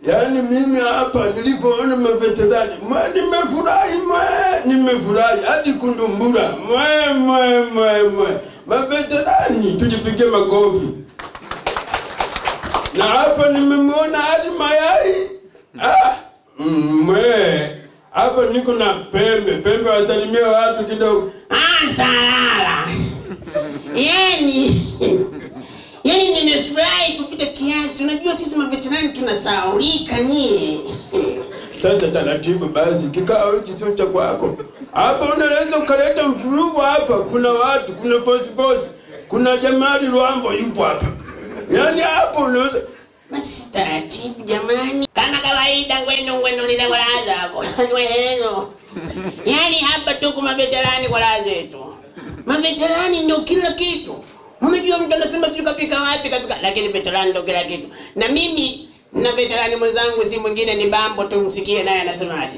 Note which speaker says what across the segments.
Speaker 1: Yaani mimi hapa nilipoona maveterani mwe, nimefurahi mwe, nimefurahi hadi kundumbura mwe mwe mwe mwe. Maveterani tulipiga makofi, na hapa nimemwona hadi mayai ah, mm, mwe hapa niko na pembe pembe, wasalimia watu kidogo.
Speaker 2: Ah, salala. Yani, yani nimefurahi kupita kiasi. Unajua sisi maveterani tunasahaulika nyie.
Speaker 1: Sasa taratibu basi, kikao hichi sio cha kwako. Hapa unaweza ukaleta mfurugu hapa. Kuna watu, kuna posiposi, kuna Jamali Lwambo yupo hapa. Yaani hapo unaweza
Speaker 2: Basi taratibu jamani, kama kawaida, ngwendo ngwendo lile kwa raha zako nweneno. Yani hapa tuko maveterani kwa raha zetu. Maveterani ndio kila kitu. Unajua mtu anasema sijui kafika wapi kafika, lakini veterani ndio kila kitu. Na mimi na veterani mwenzangu si mwingine ni Bambo, tumsikie naye anasemaje.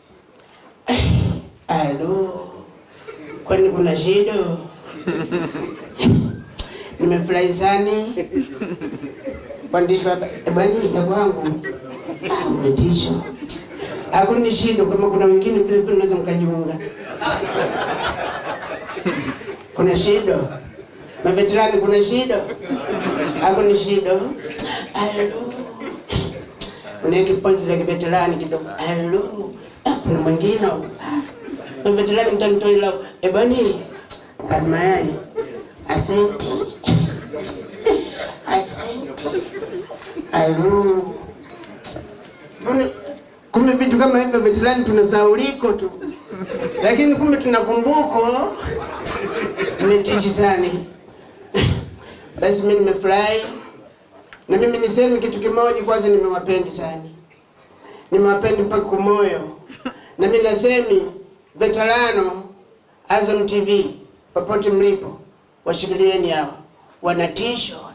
Speaker 2: Alo, kwani kuna shida? Nimefurahi sana Mwandishi wa bani ya kwangu Ah, umetisha. Hakuna shida kama kuna wengine vile vile naweza mkajiunga. Kuna shida. Maveterani kuna shida. Hakuna shida. Alo. Kuna kiponzi la kiveterani kidogo. Alo. Ah, Kuna mwingine. Ah, Maveterani mtanitoa Eh bani. Almayai. Asante. Asante. Alo. Mbona kumbe vitu kama hivyo veterani tunasahauliko tu, lakini kumbe tunakumbuko. Nimetishi sana. Basi mimi nimefurahi, na mimi niseme kitu kimoja kwanza, nimewapendi sana, nimewapendi mpaka kumoyo, na mimi nasemi veterano Azam TV popote mlipo, washikilieni hawa wanatisho